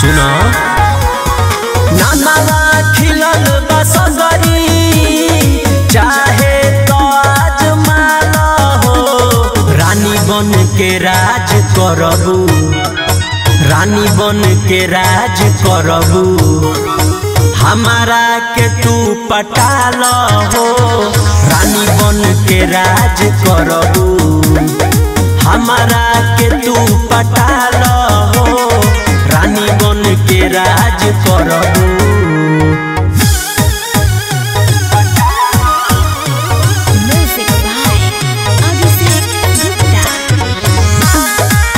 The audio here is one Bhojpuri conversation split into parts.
सुना नानावा खिलल बसगरी चाहे तो आज माला हो रानी बन के राज करबू रानी बन के राज करबू हमारा के तू पटाल हो रानी बन के राज करबू हमारा के तू पटाल हो रानी बन के राज करबू Music by Abhishek Gupta.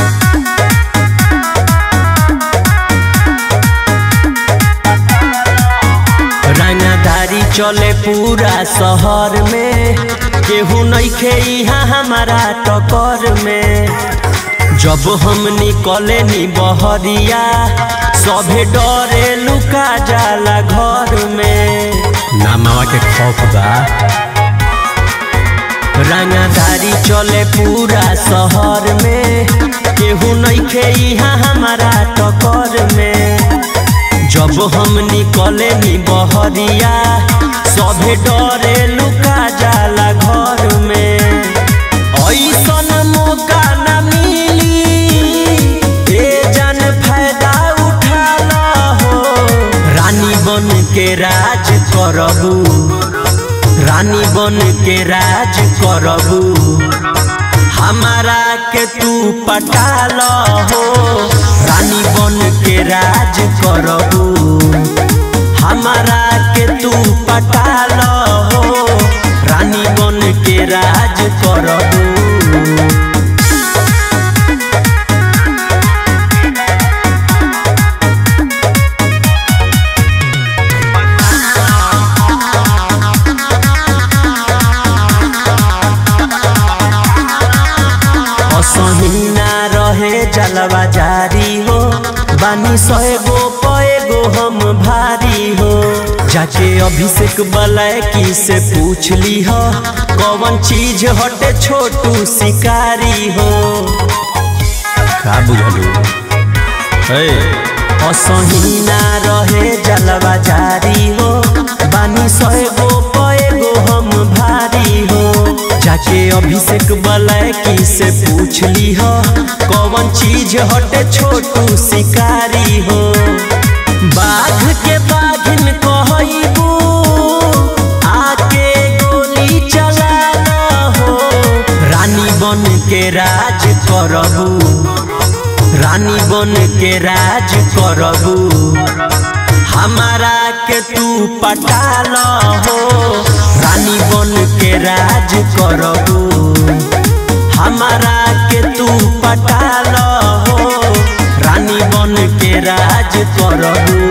रंगदारी चले पूरा शहर में केहू नइखे यहाँ हमारा टकर में जब हम निकले नी बहरिया सभे डरे लुका जाला घर में नामावा के खौफ बा रंगदारी चले पूरा शहर में केहू नइखे यहाँ हमारा टकर में जब हम निकले नी बहरिया सभे डरे लुका जाला घर में ऐसन मौका न मिली ए जन फायदा उठा हो रानी बन के राज करबू रानी बन के राज करबू हमारा के तू पटाल हो रानी बन के राज करबू हमारा के तू पटाल हो रानी बन के राज करबू असहिना रहे जलवा जारी हो बानी सएगो पएगो हम भारी हो जाके अभिषेक बलैकी से पूछ ली हो कौन चीज हटे छोटू शिकारी हो का बुझलू ए असहिना रहे जलवा जारी हो बानी सएगो पएगो हम भारी हो जाके अभिषेक बलैकी से पूछ ली हो कौन चीज हटे छोटू शिकारी हो बाघ के बाघिन कहबू आके गोली चला हो रानी बन के राज करबू रानी बन के राज करबू हमारा के तू पटाल हो रानी बन के राज करबू हमारा के तू पटाल हो रानी बन के राज करबू